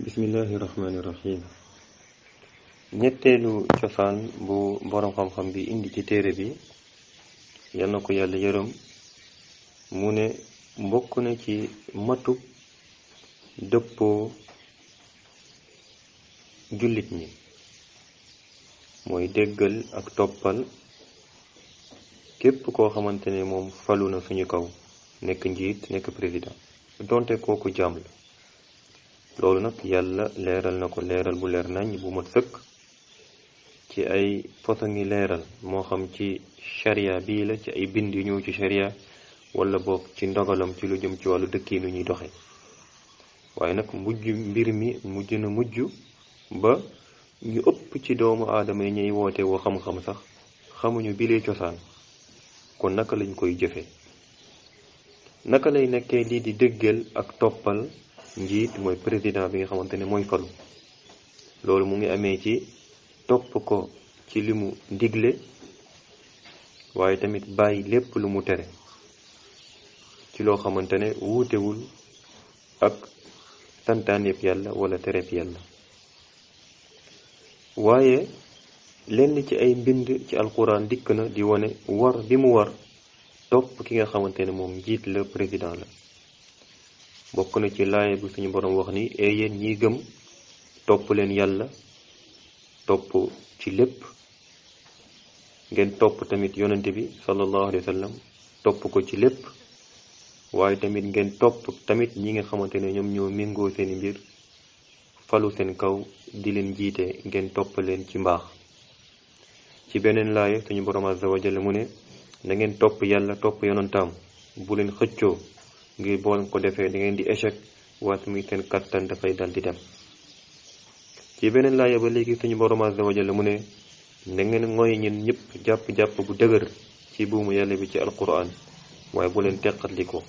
bismillahi rahmaani rahim ñetteelu cosaan bu boroom xam-xam bi indi ci téere bi yal na ko yàlla yërëm mu ne mbokk na ci matu dëppoo jullit ñi mooy déggal ak toppal képp koo xamante ne moom falu na suñu kaw nekk njiit nekk président donte kooku jaam la loolu nag yàlla leeral na ko leeral bu leer nañ bu mat sëkk ci ay façon ngi leeral moo xam ci sharia bii la ci ay bind yu ñëw ci sharia wala boog ci ndogalam ci lu jëm ci wàllu dëkk yi nu ñuy doxe waaye nag mujj mbir mi mujj na mujj ba ñu ëpp ci doomu aadama yi ñuy woote woo xam-xam sax xamuñu bilee cosaan kon naka lañ koy jëfe naka lay nekkee lii di dëggal ak toppal njiit mooy président bi nga xamante ne mooy falu loolu mu ngi amee ci topp ko ci li mu digle waaye tamit bàyyi lépp lu mu tere ci loo xamante ne wuutewul ak santaaneeb yàlla wala tereeb yàlla waaye lenn ci ay mbind ci alquran dikk na di wane war bi mu war topp ki nga xamante ne moom njiit la président la bokk na ci laaya bi suñu boroom wax ni e yéen ñiy gëm topp leen yàlla topp ci lépp ngeen topp tamit yonente bi sallallahu alayhi wa sallam topp ko ci lépp waaye tamit ngeen topp tamit ñi nga xamante ne ñoom ñoo méngoo seeni mbir falu seen kaw di leen jiite ngeen topp leen ci mbaax ci beneen laaya suñu boroom azza wa jalla mu ne na ngeen topp yàlla topp yonantaam bu leen xëccoo ngir bool ko defee da ngeen di échec waat muy seen kattan dafay dal di dem ci beneen laaya ba léegi suñu borom azza wa jalla mu ne na ngeen ngoy ñen ñëpp jàpp-jàpp bu dëgër ci buumu yàlla bi ci alquran waaye bu leen teqatli ko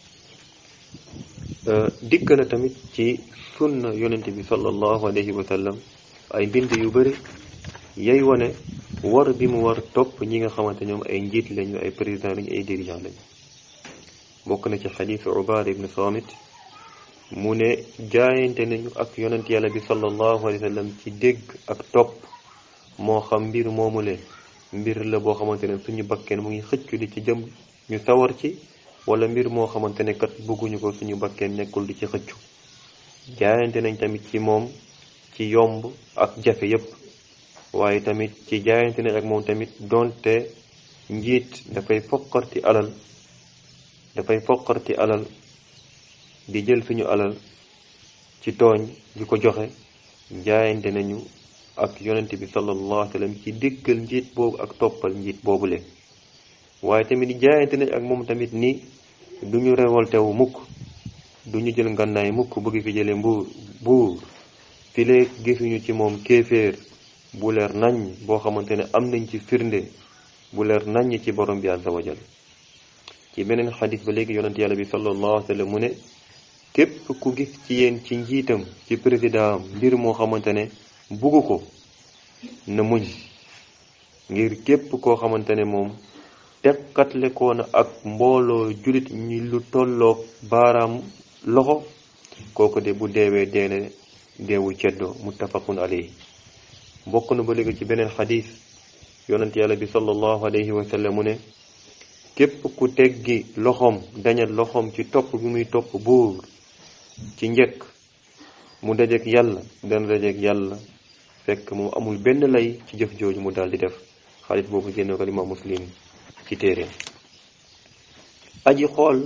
dikk na tamit ci sunna yonente bi sallallahu alayhi wa sallam ay mbind yu bari yay wane war bi mu war topp ñi nga xamante ñoom ay njiit lañu ay président lañu ay dirigeant lañu bokk na ci xadiisu ubaada ibn samit mu ne jaayante nañu ak yonent yàlla bi sallallahu alayhi wa sallam ci dégg ak topp moo xam mbir moomule mbir la boo xamante ne suñu bakkeen mu ngi xëccu di ci jëm ñu sawar ci wala mbir moo xamante ne kat bëgguñu ko suñu bakkeen nekkul di ci xëccu jaayante nañ tamit ci moom ci yomb ak jafe yépp waaye tamit ci jaayante nañ ak moom tamit donte njiit dafay fokkarti alal dafay foqarti alal di jël suñu alal ci tooñ di ko joxe jaayante nañu ak yonent bi sallallahu alayhi wa sallam ci déggal njiit boobu ak toppal njiit boobule waaye tamit jaayante nañ ak moom tamit ni duñu révolté wu mukk duñu jël ngànnaay mukk bëgg fi jële mbuur buur fileeg gisuñu ci moom kéeféer bu leer nañ boo xamante ne am nañ ci firnde bu leer nañ ci borom bi azza wa jal ci beneen xadis ba léegi yonent yàlla bi sallallahu alayhi wa sallam mu ne képp ku gis ci yéen ci njiitam ci président mbir moo xamante ne bugg ko na muñ ngir képp koo xamante ne moom tekkatle ko na ak mbooloo julit ñi lu tolloog baaraam loxo kooku de bu deewee deene deewu ceddo muttafaqun alayhi bokk na ba léegi ci beneen xadis yonent yàlla bi sallallahu alayhi wa sallam mu ne képp ku teggi loxoom dañal loxoom ci topp bi muy topp buur ci njëkk mu dajeek yàlla dana dajeek yàlla fekk moom amul benn lay ci jëf jooju mu daal di def xaalis boobu génne ko imaam muslim ci téere aji xool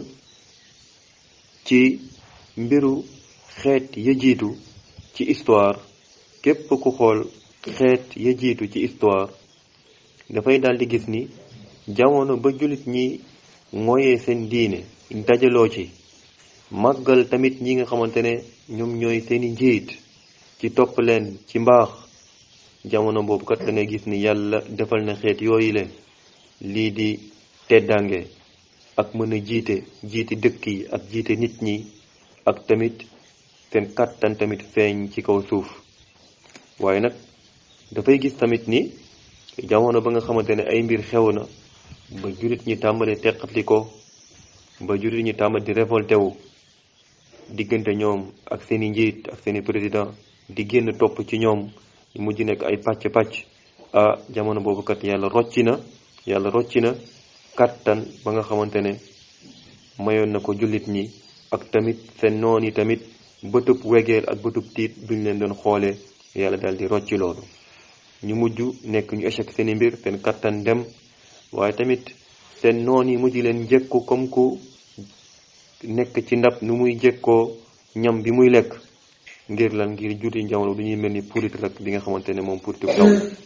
ci mbiru xeet ya jiitu ci histoire képp ku xool xeet ya jiitu ci histoire dafay daal di gis ni jamono ba jullit ñi mooyee seen diine dajaloo ci màggal tamit ñi nga xamante ne ñoom ñooy seeni njiit ci topp leen ci mbaax jamono boobu kat da ngay gis ni yàlla defal na xeet yooyu leen lii di teddange ak mën a jiite jiite dëkk yi ak jiite nit ñi ak tamit seen kàttan tamit feeñ ci kaw suuf waaye nag dafay gis tamit ni jamono ba nga xamante ne ay mbir xew na ba jullit ñi tàmbali teqatli ko ba jullit ñi tàmbali di révolté wu diggante ñoom ak seeni njiit ak seeni président di génn topp ci ñoom ñu mujj nekk ay pàcc-pàcc ah jamono boobu kat yàlla rocci na yàlla rocci na kàttan ba nga xamante ne mayoon na ko jullit ñi ak tamit seen noon yi tamit bëtub wegeel ak bëtub tiit duñ leen doon xoolee yàlla daal di rocci loolu ñu mujj nekk ñu échec seeni mbir seen kàttan dem waaye tamit seen noon yi mujj leen jekku comme ku nekk ci ndab nu muy jekkoo ñam bi muy lekk ngir lan ngir juuti jamono du ñuy mel ni purit rek bi nga xamante ne moom puritu taw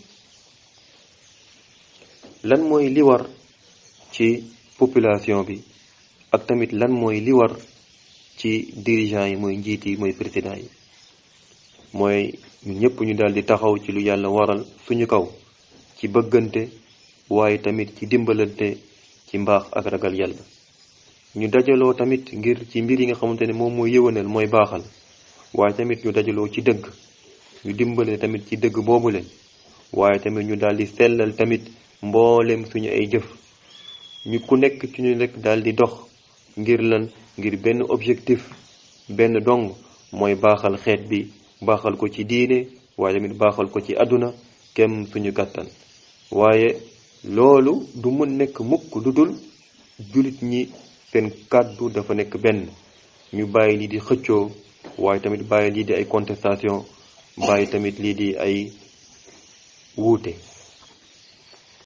lan mooy li war ci population bi ak tamit lan mooy li war ci dirigeants yi mooy njiit yi mooy président yi mooy ñun ñëpp ñu daal di taxaw ci lu yàlla waral suñu kaw ci bëggante waaye tamit ci dimbalante ci mbaax ak ragal yàlla ñu dajaloo tamit ngir ci mbir yi nga xamante ne moom mooy yëwanal mooy baaxal waaye tamit ñu dajaloo ci dëgg ñu dimbale tamit ci dëgg boobu leen waaye tamit ñu daal di sellal tamit mboolem suñu ay jëf ñu ku nekk ci ñu rek daal di dox ngir lan ngir benn objectif benn dong mooy baaxal xeet bi baaxal ko ci diine waaye tamit baaxal ko ci àdduna kem suñu kàttan waaye loolu du mën nekk mukk lu dul jullit ñi seen kàddu dafa nekk benn ñu bàyyi lii di xëccoo waaye tamit bàyyi lii di ay contestation bàyyi tamit lii di ay wuute